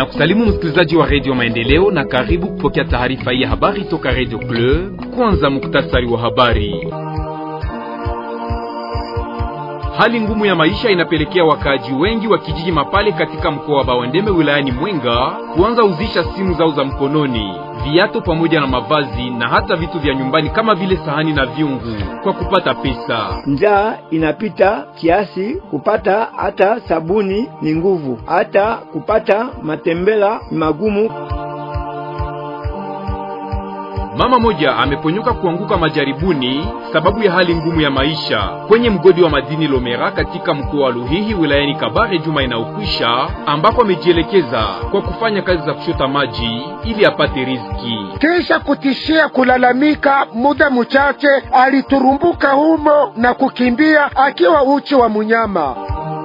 na kusalimu msikilizaji wa redio Maendeleo na karibu kupokea taarifa hii ya habari toka redio Club. Kwanza muktasari wa habari. Hali ngumu ya maisha inapelekea wakaaji wengi wa kijiji Mapale katika mkoa wa Bawandeme wilayani Mwenga kuanza uzisha simu zao za mkononi, viato pamoja na mavazi na hata vitu vya nyumbani kama vile sahani na vyungu kwa kupata pesa. Njaa inapita kiasi, kupata hata sabuni ni nguvu, hata kupata matembela ni magumu. Mama moja ameponyoka kuanguka majaribuni sababu ya hali ngumu ya maisha kwenye mgodi wa madini Lomera katika mkoa wa Luhihi wilayani Kabare juma inayokwisha, ambako amejielekeza kwa kufanya kazi za kushota maji ili apate riziki. Kisha kutishia kulalamika, muda mchache aliturumbuka humo na kukimbia akiwa uchi wa munyama.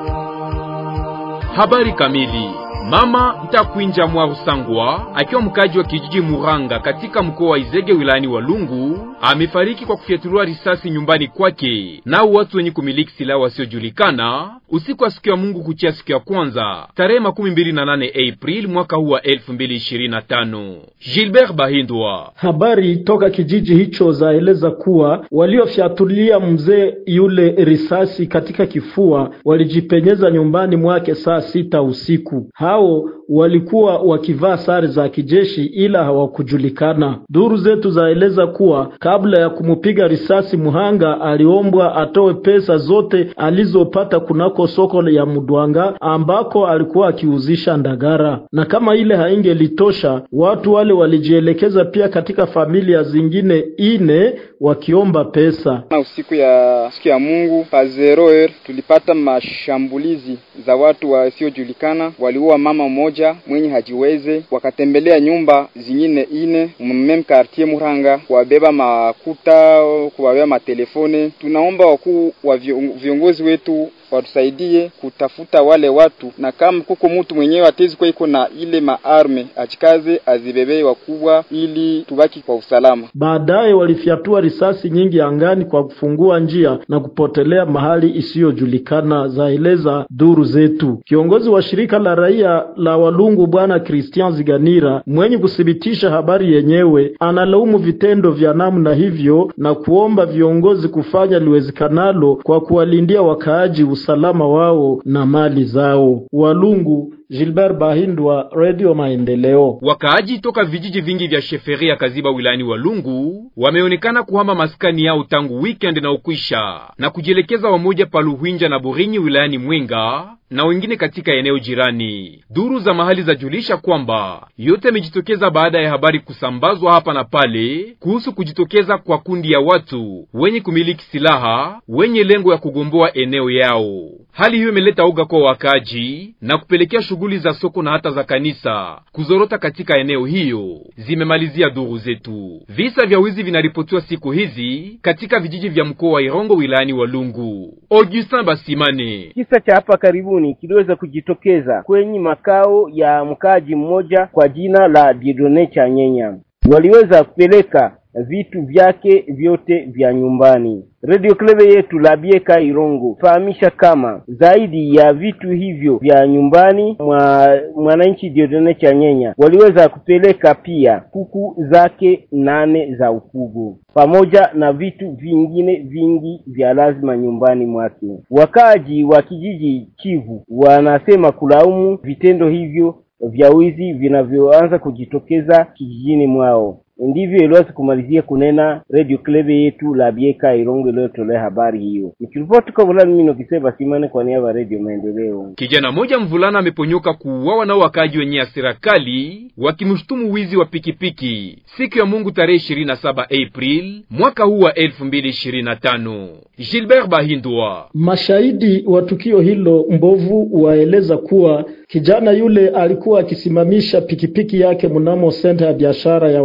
Habari kamili Mama Ntakwinja Mwarusangwa akiwa mkaji wa kijiji Muranga katika mkoa wa Izege wilayani Walungu amefariki kwa kufyatuliwa risasi nyumbani kwake nao watu wenye kumiliki silaha wasiojulikana usiku wa siku ya Mungu kuchia siku ya kwanza tarehe makumi mbili na nane April mwaka huu wa elfu mbili ishirini na tano. Gilbert Bahindwa. Habari toka kijiji hicho zaeleza kuwa waliofyatulia mzee yule risasi katika kifua walijipenyeza nyumbani mwake saa sita usiku. Hao walikuwa wakivaa sare za kijeshi ila hawakujulikana. Duru zetu zaeleza kuwa kabla ya kumupiga risasi muhanga aliombwa atoe pesa zote alizopata kunako soko ya Mudwanga ambako alikuwa akiuzisha ndagara, na kama ile haingelitosha, watu wale walijielekeza pia katika familia zingine ine wakiomba pesa. Na usiku ya siku ya Mungu pa zero er tulipata mashambulizi za watu wasiojulikana, waliua mama mmoja mwenye hajiweze, wakatembelea nyumba zingine ine mmem quartier Muranga, kuwabeba makuta, kuwabeba matelefone. Tunaomba wakuu wa viongozi wetu watusaidie kutafuta wale watu, na kama kuko mtu mwenyewe atezi kwa iko na ile maarme achikaze azibebei wakubwa, ili tubaki kwa usalama. Baadaye walifyatua risasi nyingi angani kwa kufungua njia na kupotelea mahali isiyojulikana, zaeleza duru zetu. Kiongozi wa shirika la raia la Walungu Bwana Christian Ziganira mwenye kuthibitisha habari yenyewe analaumu vitendo vya namna hivyo na kuomba viongozi kufanya liwezekanalo kwa kuwalindia wakaaji usalama wao na mali zao. Walungu, Gilbert Bahindwa, Radio Maendeleo. Wakaaji toka vijiji vingi vya Sheferia Kaziba wilayani Walungu wameonekana kuhama maskani yao tangu weekend na ukwisha na kujielekeza wamoja pa Luhwinja na Burinyi wilayani Mwenga na wengine katika eneo jirani. Duru za mahali zajulisha kwamba yote yamejitokeza baada ya habari kusambazwa hapa na pale kuhusu kujitokeza kwa kundi ya watu wenye kumiliki silaha wenye lengo ya kugomboa eneo yao. Hali hiyo imeleta uga kwa wakaji na kupelekea shughuli za soko na hata za kanisa kuzorota katika eneo hiyo, zimemalizia duru zetu. Visa vya wizi vinaripotiwa siku hizi katika vijiji vya mkoa wa Irongo wilayani Walungu. Augustin Basimane. Kisa cha hapa karibuni kiliweza kujitokeza kwenye makao ya mkaaji mmoja kwa jina la Diedone Chanyenya. Waliweza kupeleka vitu vyake vyote vya nyumbani. Radio Klebe yetu la Bieka Irongo fahamisha kama zaidi ya vitu hivyo vya nyumbani mwa mwananchi Diodone Chanyenya waliweza kupeleka pia kuku zake nane za ufugo pamoja na vitu vingine vingi vya lazima nyumbani mwake. Wakaaji wa kijiji Kivu wanasema kulaumu vitendo hivyo vya wizi vinavyoanza kujitokeza kijijini mwao. Ndivyo iliweza kumalizia kunena Radio Klebe yetu la Bieka Irongo iliyotolea habari hiyo. Nikiripoti kwa Vulani mimi Nokiseba Simane kwa niaba ya Radio Maendeleo. Kijana mmoja mvulana ameponyoka kuuawa na wakaaji wenye hasira kali wakimshutumu wizi wa pikipiki siku ya Mungu tarehe 27 April mwaka huu wa 2025. Gilbert Bahindwa. Mashahidi wa tukio hilo mbovu waeleza kuwa kijana yule alikuwa akisimamisha pikipiki yake mnamo senta ya biashara ya Walungu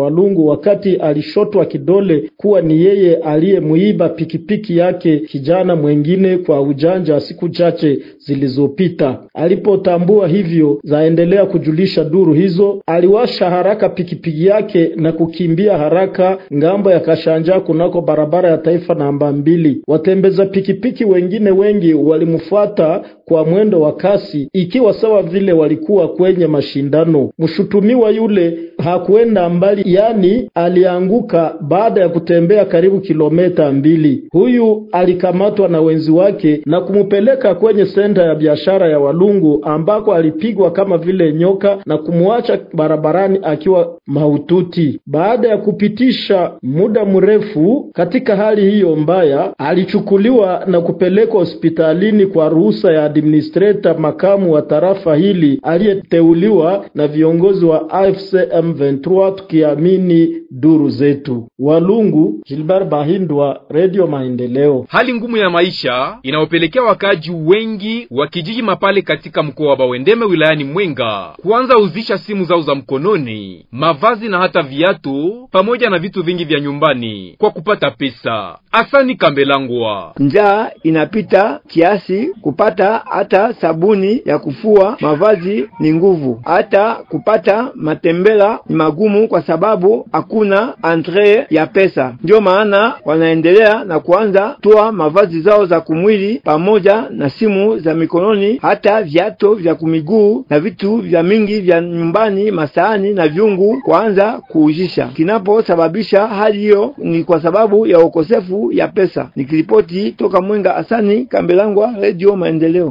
Walungu wakati alishotwa kidole kuwa ni yeye aliyemuiba pikipiki yake kijana mwengine kwa ujanja siku chache zilizopita. Alipotambua hivyo, zaendelea kujulisha duru hizo, aliwasha haraka pikipiki yake na kukimbia haraka ngambo ya Kashanja kunako barabara ya taifa namba mbili. Watembeza pikipiki wengine wengi walimfuata kwa mwendo wa kasi, ikiwa sawa vile walikuwa kwenye mashindano. Mshutumiwa yule hakuenda mbali, yani alianguka baada ya kutembea karibu kilomita mbili. Huyu alikamatwa na wenzi wake na kumupeleka kwenye senta ya biashara ya Walungu ambako alipigwa kama vile nyoka na kumwacha barabarani akiwa mahututi. Baada ya kupitisha muda mrefu katika hali hiyo mbaya, alichukuliwa na kupelekwa hospitalini kwa ruhusa ya administrator makamu wa tarafa hili aliyeteuliwa na viongozi wa AFC M23, tukiamini duru zetu. Walungu, Gilbert Bahindwa, Radio Maendeleo. Hali ngumu ya maisha inayopelekea wakaaji wengi wa kijiji Mapale katika mkoa wa Bawendeme wilayani Mwenga kuanza uzisha simu zao za mkononi, mavazi na hata viatu pamoja na vitu vingi vya nyumbani kwa kupata pesa. Asani Kambelangwa. Njaa inapita kiasi, kupata hata sabuni ya kufua mavazi ni nguvu, hata kupata matembela ni magumu, kwa sababu hakuna entre ya pesa. Ndio maana wanaendelea na kuanza toa mavazi zao za kumwili pamoja na simu za mikononi, hata viato vya kumiguu na vitu vya mingi vya nyumbani, masahani na vyungu, kuanza kuujisha. Kinaposababisha hali hiyo ni kwa sababu ya ukosefu ya pesa. Nikiripoti toka Mwenga, Asani Kambelangwa, Radio Maendeleo.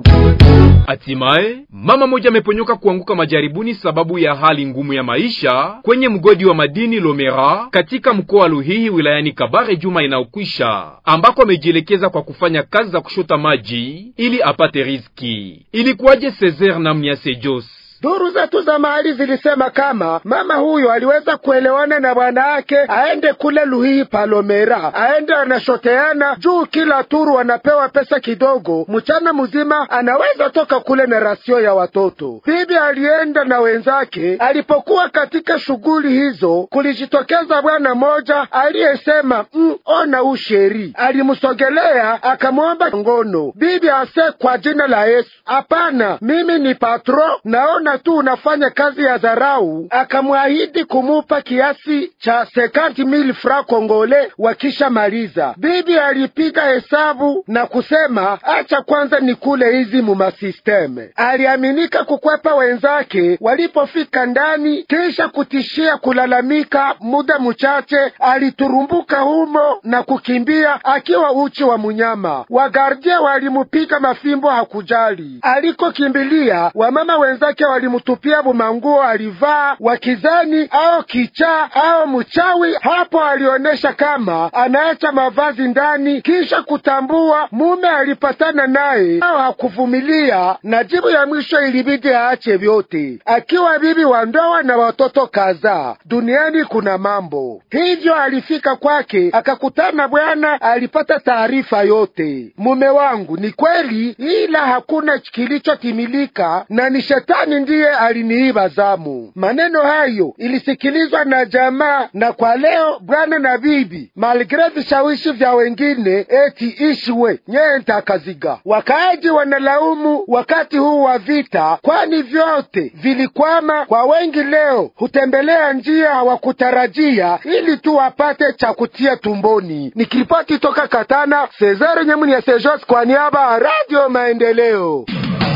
Hatimaye mama moja ameponyoka kuanguka majaribuni sababu ya hali ngumu ya maisha kwenye mgodi wa madini Lomera katika mkoa wa Luhihi wilayani Kabare juma inayokwisha, ambako amejielekeza kwa kufanya kazi za kushota maji ili apate riziki. Ilikuwaje? Cesar na Mnyase Jos Duru zetu za mahali zilisema kama mama huyo aliweza kuelewana na bwana yake aende kule Luhihi Palomera, aende anashoteana juu, kila turu anapewa pesa kidogo, mchana mzima anaweza toka kule na rasio ya watoto. Bibi alienda na wenzake. Alipokuwa katika shughuli hizo, kulijitokeza bwana moja aliyesema mm, ona usheri. Alimsogelea akamwomba ngono. Bibi ase kwa jina la Yesu, hapana, mimi ni patro, naona tu unafanya kazi ya dharau. Akamwahidi kumupa kiasi cha sekanti mili fra kongole wakisha maliza. Bibi alipiga hesabu na kusema acha kwanza nikule hizi mumasisteme. Aliaminika kukwepa wenzake walipofika ndani, kisha kutishia kulalamika. Muda mchache aliturumbuka humo na kukimbia akiwa uchi wa munyama. Wagardie walimupiga mafimbo, hakujali alikokimbilia. Wamama wenzake walimutupia bumanguo alivaa, wakizani au kichaa au mchawi. Hapo alionyesha kama anaacha mavazi ndani, kisha kutambua mume alipatana naye au hakuvumilia, na jibu ya mwisho ilibidi aache vyote, akiwa bibi wa ndoa na watoto kadhaa. Duniani kuna mambo hivyo. Alifika kwake akakutana bwana, alipata taarifa yote. Mume wangu ni kweli, ila hakuna kilichotimilika na ni shetani ndiye aliniiba zamu. Maneno hayo ilisikilizwa na jamaa, na kwa leo bwana na bibi, malgre vishawishi vya wengine, eti ishiwe nyeye ntakaziga. Wakaaji wanalaumu wakati huu wa vita, kwani vyote vilikwama. Kwa wengi leo hutembelea njia hawakutarajia ili tu wapate cha kutia tumboni. Nikiripoti toka Katana, Cesare Nyamuni ya Sejos kwa niaba ya Radio Maendeleo.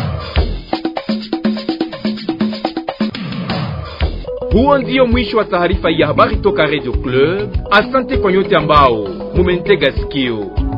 Huo ndio mwisho wa taarifa ya habari toka Radio Club. Asante kwa nyote ambao mumentega sikio.